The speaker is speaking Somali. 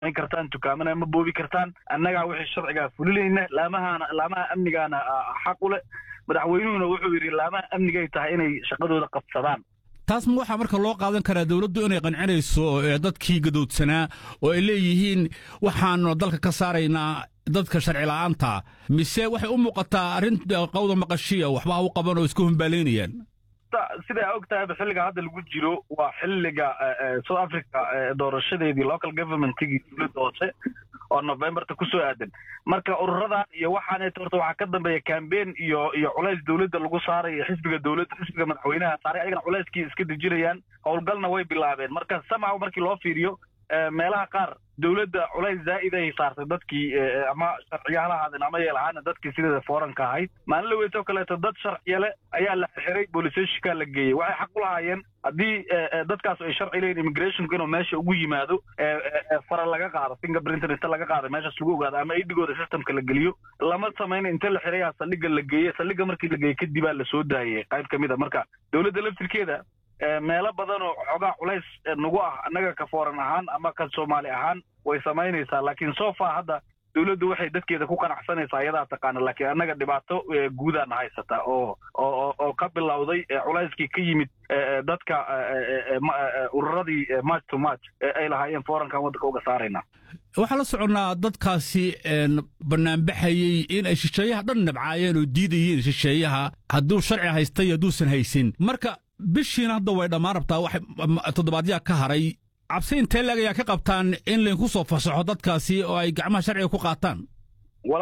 samayn kartaan dukaamana ma boobi kartaan annagaa wixii sharcigaa fulinayna laamahana laamaha amnigaana xaq u leh madaxweynuhuna wuxuu yidhi laamaha amnigay tahay inay shaqadooda qabsadaan taas ma waxaa marka loo qaadan karaa dowladdu inay qancinayso dadkii gadoodsanaa oo ay leeyihiin waxaanu dalka ka saaraynaa dadka sharci la'aanta mise waxay u muuqataa arrin qawda maqashiya waxba ha u qaban oo isku humbaalaynayaan siday og tahayba xilliga hadda lagu jiro waa xilliga south africa doorashadeedii local governmentigii dowladda hoose oo novemberta ku soo aadan marka ururadan iyo waxaan horta waxaa ka dambeeya cambein iyo iyo culays dowladda lagu saarayo xisbiga dowladda xisbiga madaxweynaha saaray ayagana culayskii iska dejinayaan howlgalna way bilaabeen marka samaw markii loo fiiriyo meelaha qaar dowladda culays zaa'id ay saartay dadkii ama sharciya hala ahaadeen ama yeel ahaana dadkii sideeda fooranka ahayd maalin la weytoo kaleeto dad sharciyale ayaa la xiray boolisationka la geeyey waxay xaq u lahaayeen haddii dadkaas ay sharci leeyihin immigrationku inuu meesha ugu yimaado fara laga qaado fingerprinter inta laga qaado meeshaas lagu ogaado ama idigooda systemka la geliyo lama samayna inta la xirayaa saldhiga la geeye saldhiga markii la geeyey kadibaa la soo daayey qayb ka mid a marka dowladda laftirkeeda meelo badan oo xoogaa culays nagu ah annaga ka fooran ahaan ama ka soomaali ahaan way samaynaysaa laakiin sofa hadda dowladdu waxay dadkeeda ku qanacsanaysaa ayadaa taqaana laakiin annaga dhibaato guudaana haysata oo oo oo ka bilowday culayskii ka yimid dadka ururadii march to march ay lahaayeen foorankan waddanka uga saarayna waxaan la soconnaa dadkaasi bannaanbaxayey in ay shisheeyaha dhan nabcaayeen oo diidayeen shisheeyaha hadduu sharci haystay hadduusan haysin marka bishiina hadda way dhammaan rabtaa wax toddobaadyaa ka haray cabsi intee leeg ayaa ka qabtaan in laydinku soo fasaxo dadkaasi oo ay gacmaha sharciga ku qaataan